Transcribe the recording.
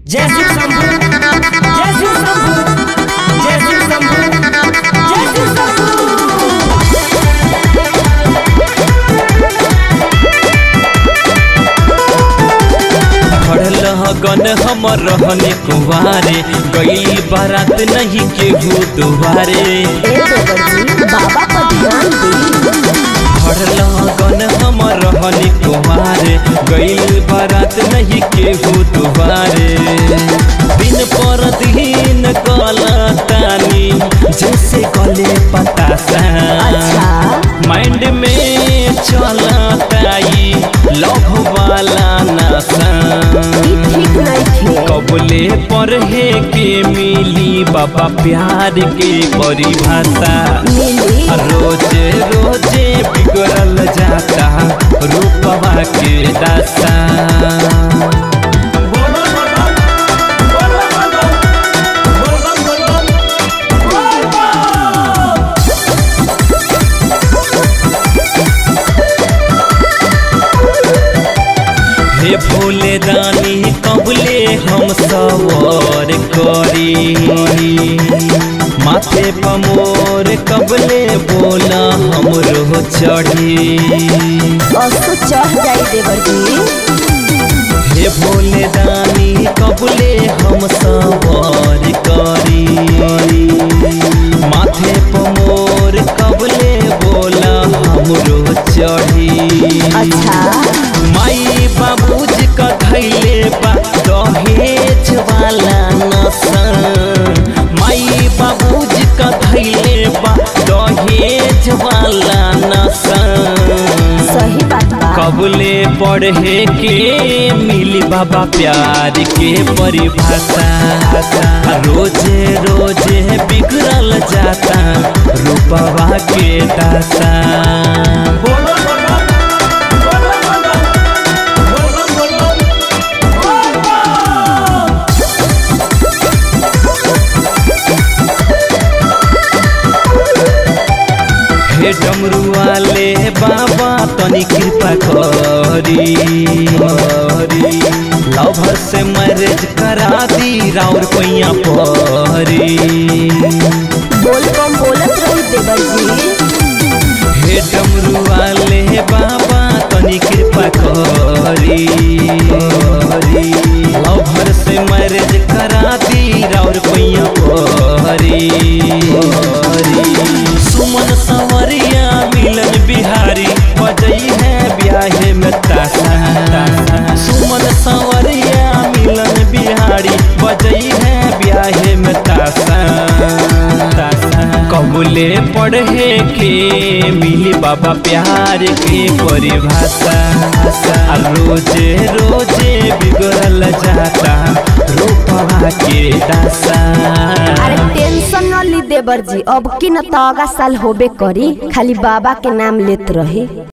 जय शिव शंभू जय शिव शंभू जय शिव शंभू जय शिव शंभू खड़ल गन हमर रहने कुवारे गई बारात नहीं केहू दुआरे ए देवर जी बाबा पर ध्यान दी खड़ल गन हमर रहने कुवारे गई बारात नहीं केहू दुआरे दिन पर दिन कलतानी जैसे गले पतासा अच्छा माइंड में चलताई लव वाला नशा ई ठीक नहीं थे कबले पढ़े के मिली बाबा प्यार के परिभाषा मिली रोजे रोजे बिगड़ल जाता रूपवा के दासा हे भोले दानी कबले हम सवार करी माथे पमोर कबले बोला हमरो चढ़ी असो चढ़ जाई देवर जी हे भोले दानी कबले हम सवार करी माथे पमोर कबले बोला हमरो चढ़ी अच्छा माई बाबूजी का धैले बा दहेज वाला नशा माई बाबूजी का धैले बा दहेज वाला नशा सही बात बा कबले पढ़े के मिली बाबा प्यार के परिभाषा रोजे रोजे बिगड़ल जाता रूपवा के दासा हे डमरू वाले बाबा तनी कृपा करी करी लवर से मैरिज करा दी राउर पैया परी बोल कम बोलत रही देवर जी हे डमरू वाले बाबा तनी कृपा करी करी लवर से मैरिज करा दी राउर पैया परी परी सुमन सवरिया मिलन बिहारी बजई है ब्याहे में तासा सुमन सवरिया मिलन बिहारी बजई है ब्याहे में तासा कबूले पढ़े के मिली बाबा प्यार के परिभाषा आ रोजे रोजे बिगड़ल जाता रूपवा के दासा अरे टेंशन न ली देवर जी अब की न तो अगा साल होबे करी खाली बाबा के नाम लेत रही